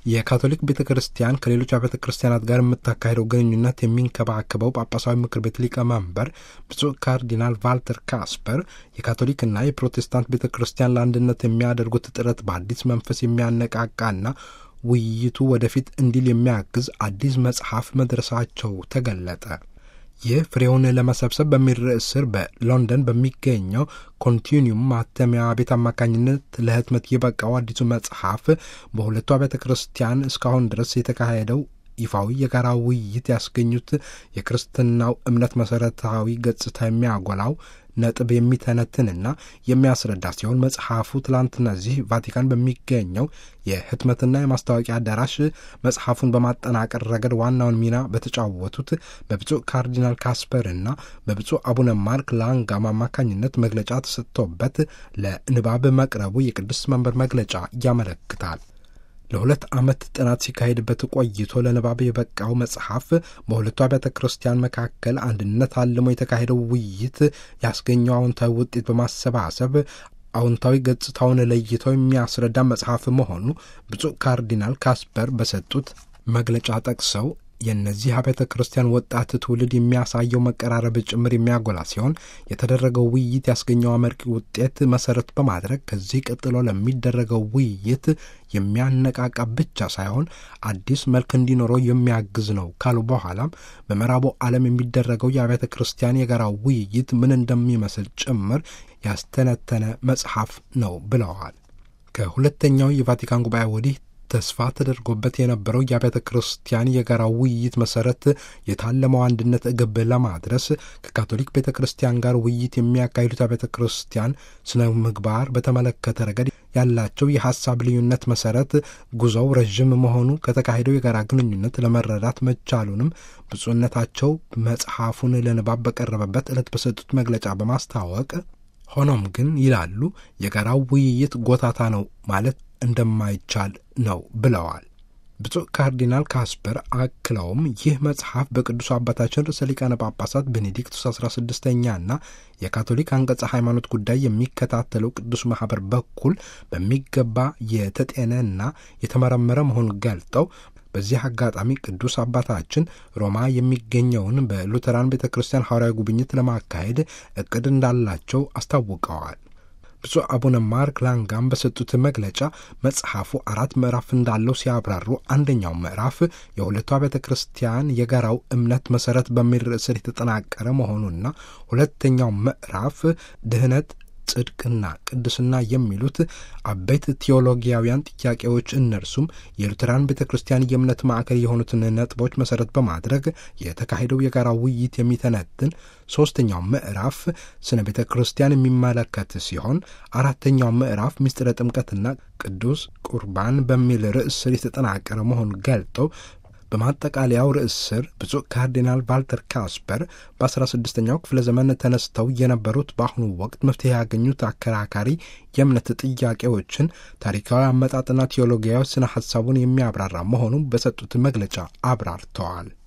የካቶሊክ ቤተ ክርስቲያን ከሌሎች አብያተ ክርስቲያናት ጋር የምታካሄደው ግንኙነት የሚንከባከበው ጳጳሳዊ ምክር ቤት ሊቀመንበር ብፁዕ ካርዲናል ቫልተር ካስፐር የካቶሊክና የፕሮቴስታንት ቤተ ክርስቲያን ለአንድነት የሚያደርጉት ጥረት በአዲስ መንፈስ የሚያነቃቃና ውይይቱ ወደፊት እንዲል የሚያግዝ አዲስ መጽሐፍ መድረሳቸው ተገለጠ። ይህ ፍሬውን ለመሰብሰብ በሚል ርዕስ ስር በሎንደን በሚገኘው ኮንቲኒዩም ማተሚያ ቤት አማካኝነት ለህትመት የበቃው አዲሱ መጽሐፍ በሁለቱ አብያተ ክርስቲያን እስካሁን ድረስ የተካሄደው ይፋዊ የጋራ ውይይት ያስገኙት የክርስትናው እምነት መሠረታዊ ገጽታ የሚያጎላው ነጥብ የሚተነትንና የሚያስረዳ ሲሆን መጽሐፉ ትላንትና እዚህ ቫቲካን በሚገኘው የህትመትና የማስታወቂያ አዳራሽ መጽሐፉን በማጠናቀር ረገድ ዋናውን ሚና በተጫወቱት በብፁዕ ካርዲናል ካስፐር እና በብፁዕ አቡነ ማርክ ላንጋም አማካኝነት መግለጫ ተሰጥቶበት ለንባብ መቅረቡ የቅዱስ መንበር መግለጫ ያመለክታል። ለሁለት ዓመት ጥናት ሲካሄድበት ቆይቶ ለንባብ የበቃው መጽሐፍ በሁለቱ አብያተ ክርስቲያን መካከል አንድነት አልሞ የተካሄደው ውይይት ያስገኘው አዎንታዊ ውጤት በማሰባሰብ አዎንታዊ ገጽታውን ለይተው የሚያስረዳ መጽሐፍ መሆኑ ብፁዕ ካርዲናል ካስፐር በሰጡት መግለጫ ጠቅሰው የእነዚህ አብያተ ክርስቲያን ወጣት ትውልድ የሚያሳየው መቀራረብ ጭምር የሚያጎላ ሲሆን የተደረገው ውይይት ያስገኘው አመርቂ ውጤት መሰረት በማድረግ ከዚህ ቀጥሎ ለሚደረገው ውይይት የሚያነቃቃ ብቻ ሳይሆን አዲስ መልክ እንዲኖረው የሚያግዝ ነው ካሉ በኋላም በምዕራቡ ዓለም የሚደረገው የአብያተ ክርስቲያን የጋራ ውይይት ምን እንደሚመስል ጭምር ያስተነተነ መጽሐፍ ነው ብለዋል። ከሁለተኛው የቫቲካን ጉባኤ ወዲህ ተስፋ ተደርጎበት የነበረው የአብያተ ክርስቲያን የጋራ ውይይት መሰረት የታለመው አንድነት ግብ ለማድረስ ከካቶሊክ ቤተ ክርስቲያን ጋር ውይይት የሚያካሂዱት አብያተ ክርስቲያን ስነ ምግባር በተመለከተ ረገድ ያላቸው የሀሳብ ልዩነት መሰረት ጉዞው ረዥም መሆኑ ከተካሄደው የጋራ ግንኙነት ለመረዳት መቻሉንም ብፁዕነታቸው መጽሐፉን ለንባብ በቀረበበት ዕለት በሰጡት መግለጫ በማስታወቅ ሆኖም ግን ይላሉ የጋራው ውይይት ጎታታ ነው ማለት እንደማይቻል ነው ብለዋል። ብፁዕ ካርዲናል ካስፐር አክለውም ይህ መጽሐፍ በቅዱስ አባታችን ርዕሰ ሊቃነ ጳጳሳት ቤኔዲክቱስ አስራ ስድስተኛና የካቶሊክ አንቀጸ ሃይማኖት ጉዳይ የሚከታተለው ቅዱስ ማኅበር በኩል በሚገባ የተጤነና የተመረመረ መሆኑን ገልጠው በዚህ አጋጣሚ ቅዱስ አባታችን ሮማ የሚገኘውን በሉተራን ቤተ ክርስቲያን ሐዋርያዊ ጉብኝት ለማካሄድ እቅድ እንዳላቸው አስታውቀዋል። ብፁዕ አቡነ ማርክ ላንጋም በሰጡት መግለጫ መጽሐፉ አራት ምዕራፍ እንዳለው ሲያብራሩ አንደኛው ምዕራፍ የሁለቱ አብያተ ክርስቲያን የጋራው እምነት መሰረት በሚል ርዕስ የተጠናቀረ መሆኑና ሁለተኛው ምዕራፍ ድህነት ጽድቅና ቅድስና የሚሉት አበይት ቴዎሎጊያውያን ጥያቄዎች እነርሱም የሉተራን ቤተ ክርስቲያን የእምነት ማዕከል የሆኑትን ነጥቦች መሰረት በማድረግ የተካሄደው የጋራ ውይይት የሚተነትን፣ ሶስተኛው ምዕራፍ ስነ ቤተ ክርስቲያን የሚመለከት ሲሆን አራተኛው ምዕራፍ ምስጢረ ጥምቀትና ቅዱስ ቁርባን በሚል ርዕስ ስር የተጠናቀረ መሆኑን ገልጠው በማጠቃለያው ርዕስ ስር ብፁዕ ካርዲናል ቫልተር ካስፐር በ16ኛው ክፍለ ዘመን ተነስተው የነበሩት በአሁኑ ወቅት መፍትሄ ያገኙት አከራካሪ የእምነት ጥያቄዎችን ታሪካዊ አመጣጥና ቴዎሎጊያዊ ስነ ሐሳቡን የሚያብራራ መሆኑን በሰጡት መግለጫ አብራርተዋል።